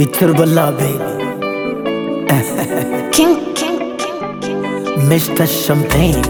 Iturbala baby, King, king, king, king. Mr. Champagne,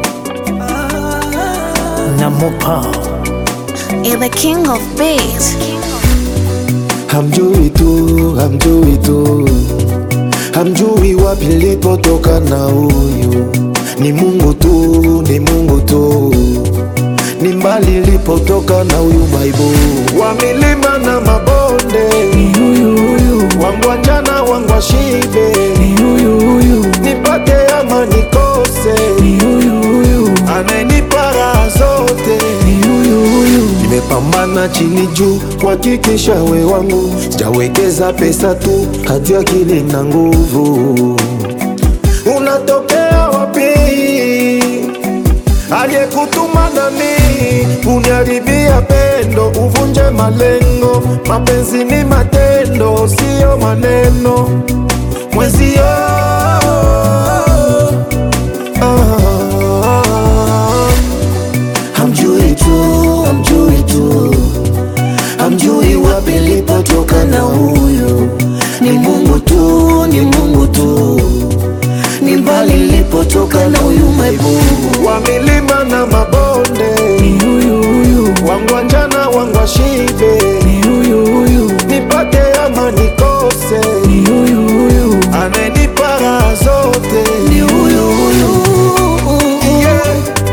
Namopa, You're the king of beats. Hamjui tu, hamjui tu, hamjui wapi nilipotoka na huyu ni Mungu tu, ni Mungu tu, ni mbali nilipotoka na huyu maibu wa milima na mabonde, ni huyu huyu, wangu wa njana, wangu wa shibe, ni huyu huyu, nipate ama nikose, ni huyu huyu, anayenipa raha zote ni huyu huyu, Nimepambana chini juu kuhakikisha we wangu, sijawekeza pesa tu, hati akili na nguvu. Unatokea wapi? Aliyekutuma nami uniharibia pendo, uvunje malengo. Mapenzi ni matendo, siyo maneno. Mwezio ah, Hamjui tu, hamjui tu, hamjui wapi nilipotoka na huyu ni Mungu tu, ni Mungu tu, ni mbali nilipotoka na huyu maibu wa milima na mabonde, ni huyu huyu, wangu wa njana, wangu wa shibe, ni huyu huyu, nipate ama nikose, ni huyu huyu, anayenipa raha zote ni huyu huyu. yeah.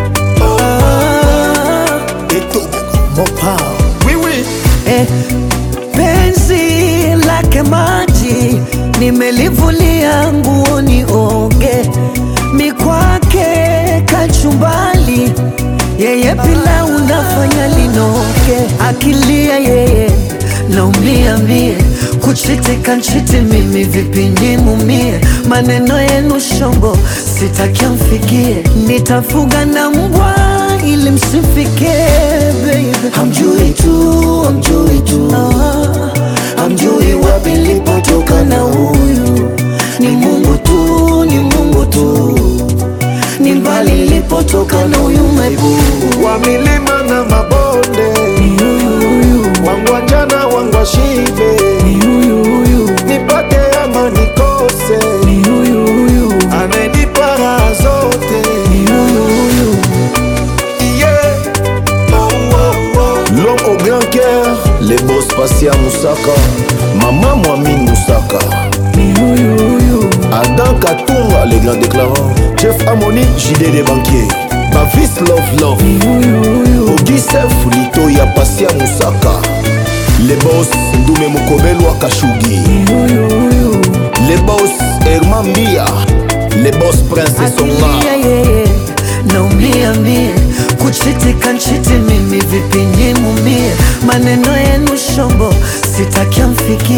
Ah, Eto, Mopa, oui, oui. eh, penzi lake maji nimelivulia nguo nioge, mikwake kachumbali, yeye pilau unafanya linoge, akilia yeye naumia mie, kuchitika nchiti mimi vipi nimumie, maneno yenu shombo sitaki amfikie, nitafuga na mbwa ili msimfikie baby. Hamjui tu, hamjui tu, hamjui wapi nilipotoka na huyu ni Mungu tu, ni Mungu tu, ni mbali nilipotoka na huyu maibu wa milima na mabonde, Ni huyu huyu, wangu wa njana, wangu wa shibe, ni huyu huyu, nipate ama nikose, ni huyu huyu, anayenipa raha zote ni huyu huyu, yeah. oh, oh, oh. L'homme au grand cœur, les boss Passia Moussaka, Maman Mouamine Moussaka. ni huyu huyu, Adam Katunga, les grands déclarants. Jeff Amoni, JD des banquiers. Bavis Love Love. ni huyu huyu, Auguste Fulito ya Passia Moussaka. Les boss Ndume Mukobelwa Kashugi. ni huyu huyu, Les boss Herman Mbia. Les boss Prince Songa. akilia yeye naumia mie, kuchitika nchiti mimi vipi nimumie, maneno yenu shombo sitaki amfikie